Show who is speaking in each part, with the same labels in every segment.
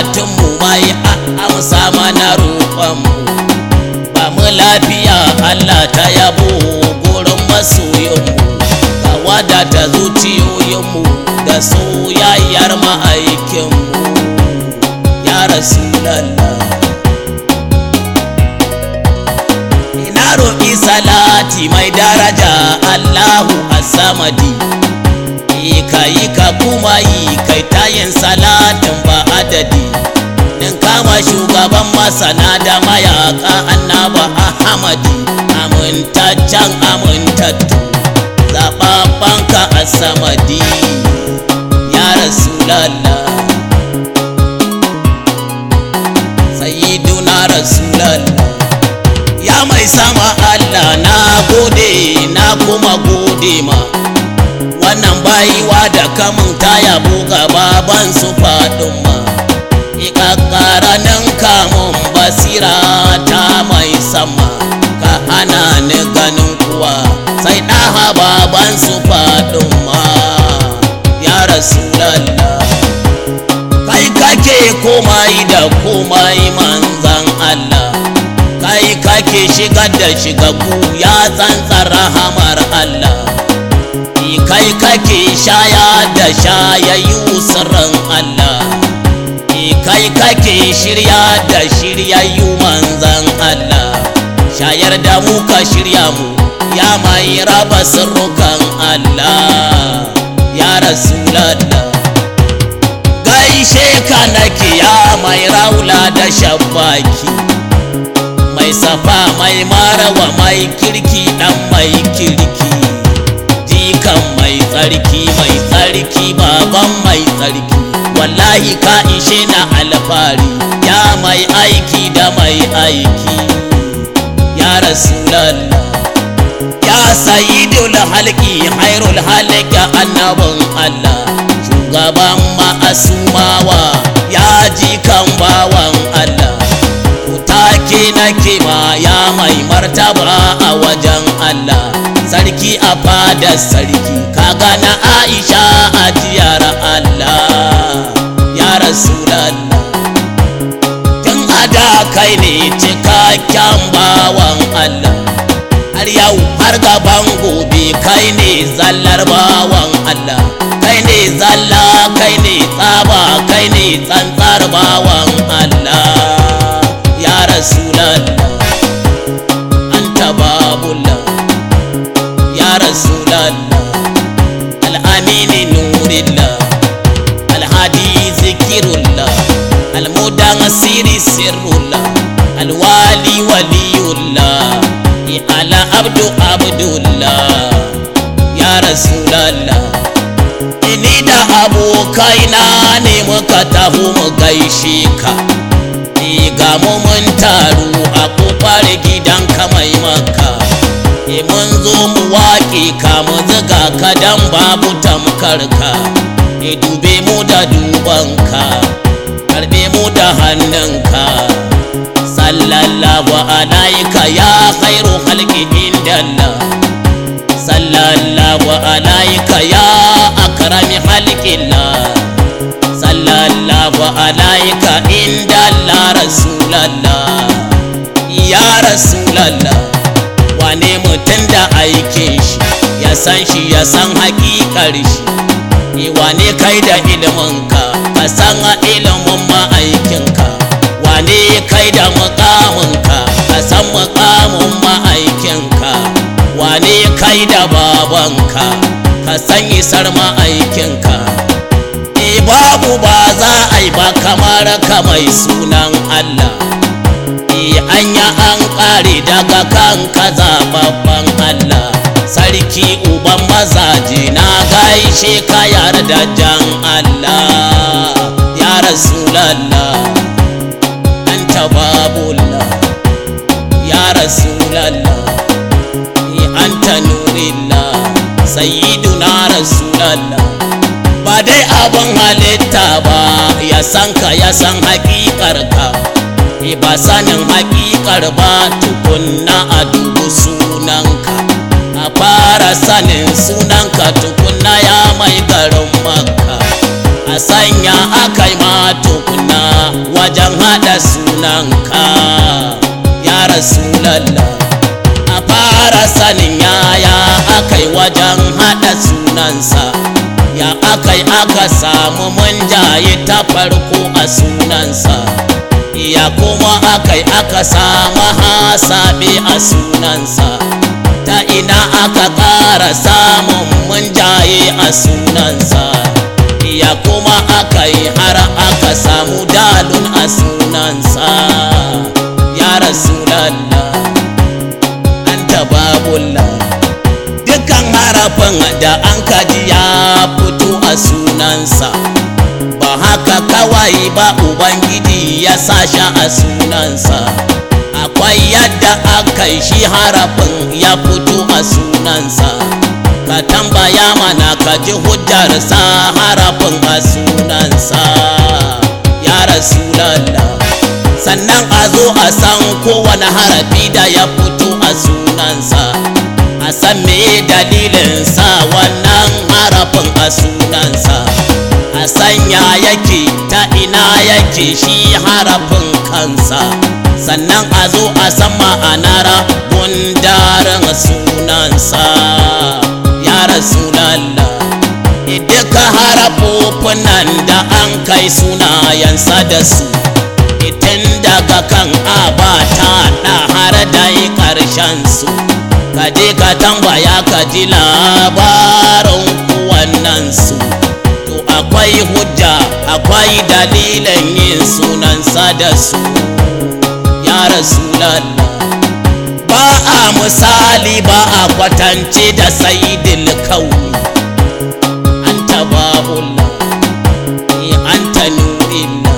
Speaker 1: bukatunmu mai amsa mana roƙonmu ba mu lafiya Allah ta yabo gurin masoyinmu ka wadata zuciyoyinmu da soyayyar ma'aikinmu ya rasulallah ina roƙi salati mai daraja Allahu as-samadi ka yi ka kuma yi kai tayin salatin ba adadi din kama shugaban masana da mayaka annaba ahmadi amintaccen amintattu zaɓaɓɓen ka a samadi ya rasulallah sayyiduna rasulallah ya mai sama allah na gode na kuma gode ma wannan bayiwa da kamun ta yabo ga baban su faɗin ma ƙaƙƙara nan kamun basira ta mai sama ka hana ni ganin kuwa sai ɗaha baban su faɗin ma ya rasulallah kai kake komai da komai manzan Allah kai kake shigar da shigagu ya tsantsar rahamar Allah kai kake shaya da shayayyu sirrin Allah kai kake shirya da shiryayyu manzan Allah shayar da mu ka shirya mu ya mai raba sirrukan Allah ya rasulallah gaishe ka nake ya mai raula da shabbaki mai safa mai marawa mai kirki dan mai kirki jikan mai tsarki mai tsarki baban mai tsarki wallahi ka ishe na alfari ya mai aiki da mai aiki ya rasulallah ya sayidul halki hairul halki annabin allah shugaban ma'asumawa ya ji kan bawan allah take nake ma ya mai martaba a wajen allah sarki a fadar sarki kaga na aisha a jiyar allah ya rasulallah tun ada kai ne cikakken bawan allah har yau har gaban gobe kai ne zallar bawan allah kai ne zalla kai ne tsaba kai ne tsantsar bawan allah ya rasulallah anta babullah ya rasulallah al'amini nurillah alhadi zikirullah almudan siri sirrullah alwali waliyullah ala abdu abdullah ya rasulallah ini da abokaina ne muka taho mu gaishe ka ga mu mun taru a kofar gidan ka mai maka e mun zo mu waƙe ka mu ziga ka dan babu tamkar ka e dube mu da dubanka karbe mu da hannunka sallallahu alaika ya khairu khalqi indallah sallallahu alaika ya akrami khalqillah sallallahu alaika inda Allah rasulallah ya rasulallah wane mutum da aikin shi ya san shi ya san hakikar shi wane kai da iliminka ka san ilimin ma'aikinka wane kai da mukaminka ka san mukamin ma'aikinka wane kai da babanka ka san isar ma'aikinka babu ba za a yi ba kamar ka mai sunan Allah e anya an ƙare daga kanka zababban Allah sarki uban mazaje na gaishe ka yarda jan Allah ya rasulallah anta babullah ya rasulallah e anta nurillah sayyiduna rasulallah ba dai abin halitta ba ya san ka ya san hakikar ka ba sanin hakikar ba tukunna a dubu sunanka a fara sanin sunanka tukunna ya mai garin makka a sanya akai ma tukunna haɗa sunanka ya rasulallah a fara sanin yaya akai wajen haɗa sunansa ya akai aka samu munjaye ta farko a sunansa ya kuma akai aka samu hasabe a sunansa ta ina aka ƙara samun munjaye a sunansa ya kuma aka yi har aka samu dalun a sunansa ya rasulallah an tababulla dukkan harafin da an kaji ya fito a sunansa ba haka kawai ba ubangiji ya sasha a sunansa akwai yadda aka yi shi harafin ya fito a sunansa ka tambaya mana ka ji hujjarsa harafin a sunansa ya rasulallah sannan a zo a san kowane harafi da ya fito a sunansa a san me dalilinsa wannan harafin a sunansa a sanya yake ta ina yake shi harafin kansa sannan a zo a san ma'anar gundarin sunansa ya rasulallah duka harafofin nan da an kai sunayensa da su itin daga kan abata da har da yi ƙarshen su ka je ka tambaya ka ji labarin wannan su to akwai hujja akwai dalilin yin sunansa da su ya rasulallah ba a misali ba a kwatance da sayidil kauni anta babullah anta nurillah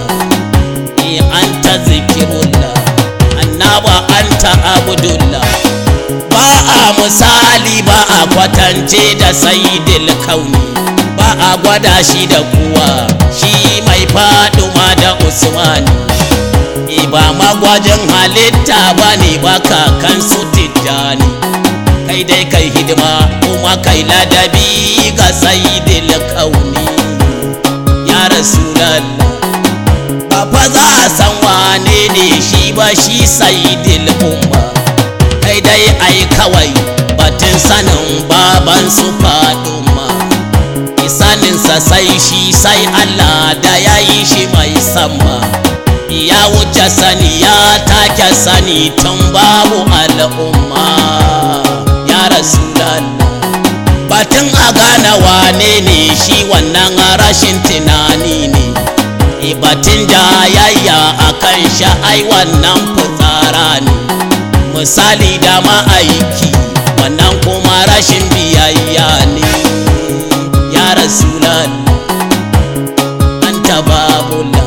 Speaker 1: anta zikirullah annaba anta abdullah ba a misali ba a kwatance da sayidil kauni ba a gwada shi da kuwa shi mai faduma da usmani ba magwajin halitta ba ne ba kakan su tijjani kai dai kai hidima kuma kai ladabi ga sayidil kauni ya rasulallah ba fa za a san wane ne shi ba shi sayidil umma kai dai ai kawai batun sanin baban su faduma isaninsa sai shi sai allah da ya yi shi mai sama ya wuce sani ya take sani tun babu al'umma ya rasulallah batun a gane wane ne shi wannan rashin tunani ne batun jayayya a kan sha'ai wannan fitsara ne misali da ma'aiki wannan kuma rashin biyayya ne ya rasulallah an tababula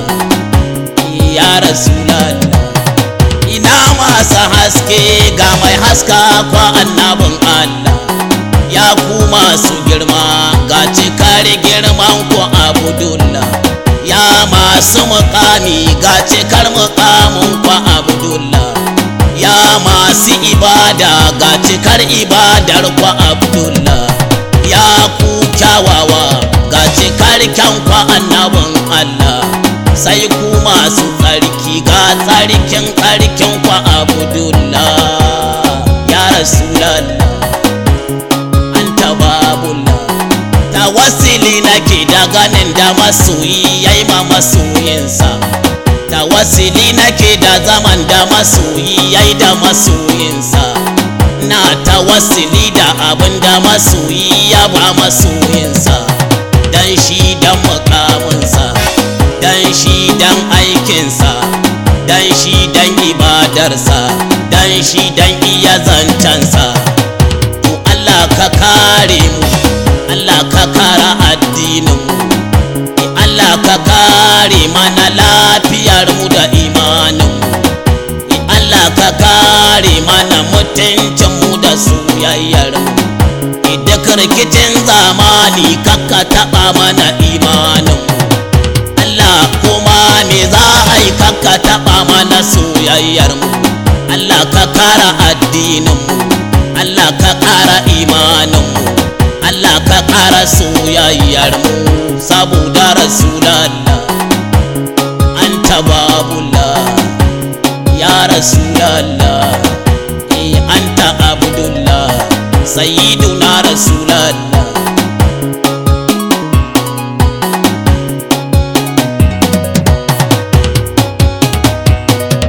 Speaker 1: ya rasulallah ina masu haske ga mai haska kwa annabin Allah ya ku masu girma ga cikar girman ku abdullah ya masu mukami ga cikar mukamin ku abdullah ya masu ibada ga cikar ibadar ku abdullah ya ku kyawawa ga cikar kyan ku annabin Allah sai ku masu tsarki ga tsarkin tsarkin kwa abdullah ya rasulallah an tababullah tawassili nake da ganin da masoyi yayi ma masoyinsa tawassili nake da zaman da masoyi yayi da masoyinsa na tawassili da abin da masoyi ya ba masoyinsa dan shi dan mukaminsa dan shi dan aikinsa dan shi dan ibadarsa dan shi dan iya zancensa to Allah ka kare mu Allah ka kara addinin mu Allah ka kare mana lafiyar mu da imanin mu Allah ka kare mana mutuncin mu da soyayyar mu duk rikicin zamani kakka taba mana imanin mu Allah kuma me za a yi kakka taɓa mana soyayyar mu Allah ka kara addinin mu Allah ka kara imanin mu Allah ka kara soyayyar mu saboda rasulallah anta babullah rasulallah eh anta abdullah sayyiduna rasulallah